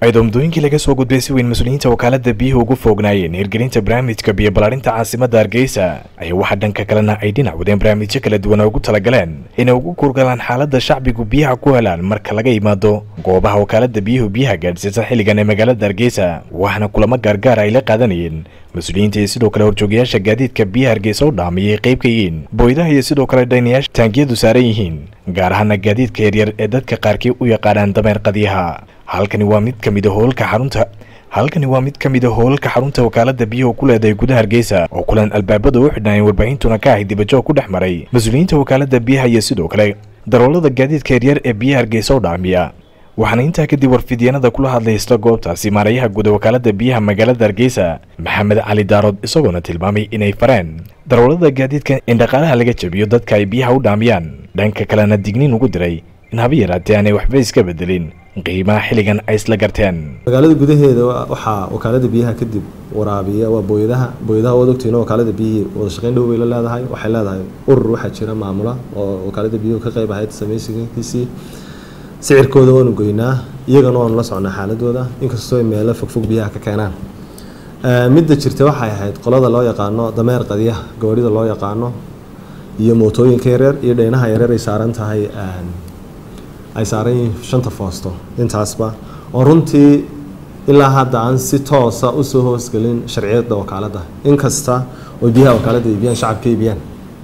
ayadoo muddooyinkii laga soo gudbay si weyn mas-uuliyiinta wakaalada biyuhu ugu foognaayeen hirgelinta barnaamijka biyo ballaarinta caasimadda hargeysa ayaa waxaa dhanka kalena ay dhinac wadeen barnaamijyo kala duwan oo ugu talagaleen inay ugu kurgalaan xaaladda shacbigu biyaha ku helaan marka laga yimaado goobaha wakaalada biyuhu biyaha gaadhsiisa xilligan ee magaalada hargeysa waxaana kulamo gaargaar ay la qaadanayeen mas-uuliyiinta iyo sidoo kale horjoogayaasha gaadiidka biyaha hargeysa u dhaamiyay qayb ka yihiin booydaha iyo sidoo kale dhaynayaasha taangiyadu saaran yihiin gaar ahaana gaadiidka yaryar ee dadka qaarkii u yaqaanaan dameer qadiyaha halkani waa mid ka mid a hoolka xarunta halkani waa mid ka mid a hoolalka xarunta wakaalada biyuhu ku leedahay gudaha hargeysa oo kulan albaabada u xidhnaayeen warbaahintuna ka ahay dibajoog ku dhex maray mas-uuliyiinta wakaalada biyaha iyo sidoo kale daroolada gaadiidka yaryar ee biyaha hargeysa u dhaamiya waxaana intaa kadib warfidyanada kula hadlay isla goobtaasi maarayaha guud ee wakaalada biyaha magaalada hargeysa maxamed cali daarood isagoona tilmaamay inay fareen daroolada gaadiidka in dhaqaalaha laga jabiyo dadka ay biyaha u dhaamiyaan dhanka kalena digniin ugu diray in haba yaraatee aanay waxba iska bedelin qiimaha xilligan ay isla garteen magaalada gudaheeda waxaa wakaalada biyaha kadib waraabiya waa booyadaha booyadaha waad ogtihiin wakaalada biyihii wada shaqeyn dhow bay la leedahay waxay leedahay urur waxaa jira maamula oo wakaalada biyuhu ka qayb ahayd samaysigiisii sicirkooda waanu goynaa iyagana waanu la socnaa xaaladooda inkastoo ay meelo fogfog biyaha ka keenaan midda jirta waxay ahayd qolada loo yaqaano dameer qadiyaha gawarida loo yaqaano iyo mootooyinka yareer iyo dheynaha yareer ay saaran tahay ay saaran yihiin shanta foosto intaasba oo runtii ilaa hadda aan si toosa usoo hoosgelin sharciyada wakaalada inkasta oo biyaha wakaalada iibiyaan shacabka iibiyaan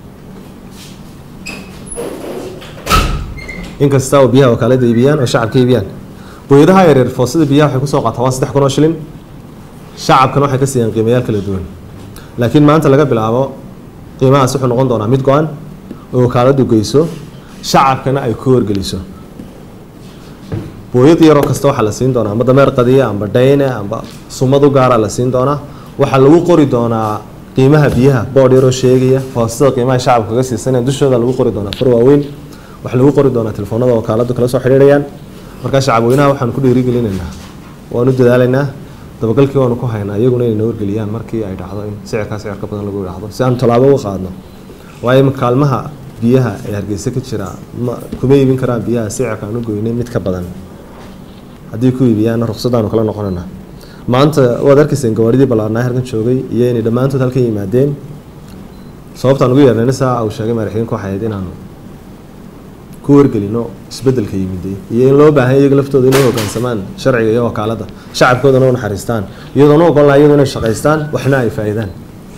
inkasta oo biyaha wakaalada iibiyaan oo shacabka iibiyaan booyadaha yareer foostada biyaha waxay kusoo qaataa waa saddex kun oo shilin shacabkana waxay ka siiyaan qiimayaal kala duwan laakiin maanta laga bilaabo qiimahaas wuxuu noqon doonaa mid go-an oo wakaaladu geyso shacabkana ay ku horgeliso booyad yaroo kasta waxaa la siin doonaa amba dameer qadiya amba dhayne amba sumad u gaara la siin doonaa waxaa lagu qori doonaa qiimaha biyaha boodh yaroo sheegaya foostada qiimaha shacabka kaga siisanaya dushooda lagu qori doonaa far waaweyn waxaa lagu qori doonaa telefoonada wakaaladu kala soo xidhiirayaan markaa shacabweynaha waxaanu ku dhiirigelinaynaa waanu dadaalaynaa dabagalkii waanu ku haynaa iyaguna inay noo wargeliyaan markii ay dhacdo in sicirkaa sicir ka badan lagu idhaahdo si aanu tallaabo uga qaadno waayo kaalmaha biyaha ee hargeysa ka jira ma kuma iibin karaan biyaha sicirka aan u goynay mid ka badan haddii ku iibiyaana ruqsadaanu kala noqonayna maanta waad arkayseen gawaaridii ballaarnaa halkan joogay iyo inay dhammaantood halkan yimaadeen sababtaan ugu yeernayna saa uu sheegay madaxweyinku waxay ahayd inaanu ku wargelino isbedelka yimiday iyo in loo baahan iyaga laftooda inay hoggaansamaan sharciga iyo wakaalada shacabkoodana u naxariistaan iyadoona ogolnaa iyadu inay shaqaystaan waxna ay faa'iidaan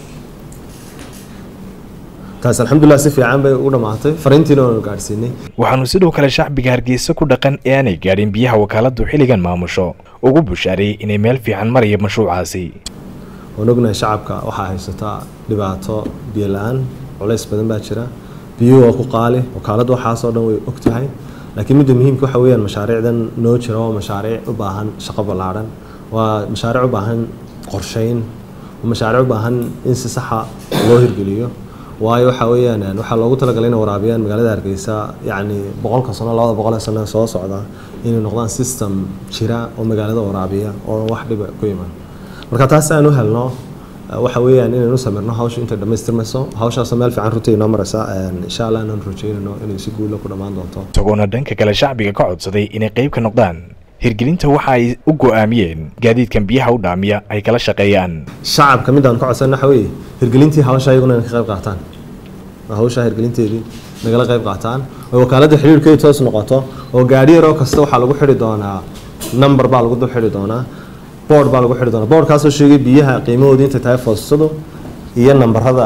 taas alxamdulilah si fiican bay u dhammaatay fariintiina waanu gaadhsiinay waxaanu sidoo kale shacbiga hargeysa ku dhaqan ee aanay gaadhin biyaha wakaaladu xilligan maamusho ugu bushaareeyey inay meel fiican maraya mashruucaasi waan ognahay shacabka waxaa haysataa dhibaato biyo la-aan culays badan baa jira biyuhu waa ku qaali wakaaladu waxaasoo dhan way og tahay laakiin midda muhiimka waxa weeyaan mashaariicdan noo jira waa mashaariic u baahan shaqo ballaadhan waa mashaariic u baahan qorsheyn waa mashaariic u baahan in si saxa loo hirgeliyo waayo waxa weeyaan waxaa loogu talagalay inay waraabiyaan magaalada hargeysa yacni boqolka sano labada boqol ee sano soo socda inay noqdaan system jira oo magaalada waraabiya oo wax dhiba ku iman marka taas aan u helno waxa weeyaan inaynu samirno hawsha intay dhammaystirmayso hawshaasoo meel fiican runtii inoo maraysa insha allah inaan rajeynayno inay si guula ku dhammaan doonto isagoona dhanka kale shacbiga ka codsaday inay qayb ka noqdaan hirgelinta waxa ay u go-aamiyeen gaadiidkan biyaha u dhaamiya ay kala shaqeeyaan shacabka midaan ka codsan waxa weeye hirgelintii hawsha iyaguna inay ka qayb qaataan hawsha hirgelinteedii nagala qayb qaataan oo wakaaladda xiriirkeedu toos noqoto oo gaadhi yaroo kasta waxaa lagu xidhi doonaa number baa lagu dul xidhi doonaa board baa lagu xidhi doonaa boardkaasoo sheegay biyaha qiimahoodii intay tahay foosadu iyo nambarada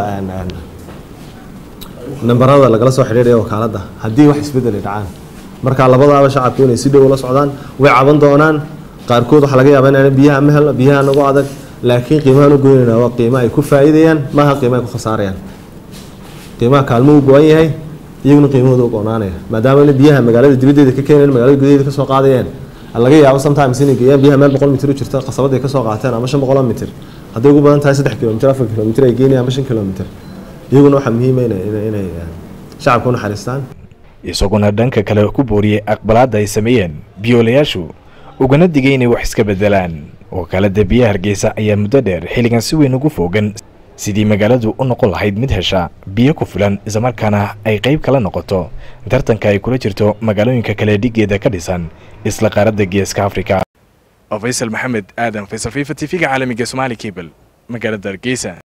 nambarada lagala soo xidhiidhaya wakaaladda haddii wax isbeddel ay dhacaan marka labadaaba shacabku inay si dhow ula socdaan way caban doonaan qaarkood waxaa laga yaabaa inaan biyaha ma helno biyaha nagu adag laakiin qiimahaan u goynayna waa qiimo ay ku faa'iidayaan maaha qiimo ay ku khasaarayaan qiimaha kaalmo u go-an yahay iyaguna qiimahooda u go-naanaya maadaama biyaha magaalada dibaddeeda ka keenayan magaalada gudaheeda kasoo qaadayeen laga yaabo sometimes inay geeyaan biyaha meel boqol mitir u jirta qasabada ay kasoo qaateen ama shan boqoloo mitir hadday ugu badan tahay saddex kilomitir afar kilomitir ay geynayaan ama shan kilomitir iyaguna waxaa muhiima inay shacabka u naxariistaan isaguna dhanka kale ku booriyey aqbalaadda ay sameeyeen biyoolayaashu ugana digay inay wax iska beddelaan wakaalada biyaha hargeysa ayaa muddo dheer xilligan si weyn ugu foogan sidii magaaladu u noqon lahayd mid hesha biyo ku filan islamarkaana ay qayb kala noqoto tartanka ay kula jirto magaalooyinka kale dhigeeda ka dhisan isla qaaradda geeska afrika oo faysal maxamed aadan faysal fifa t v-ga caalamiga somaali cable magaalada hargeysa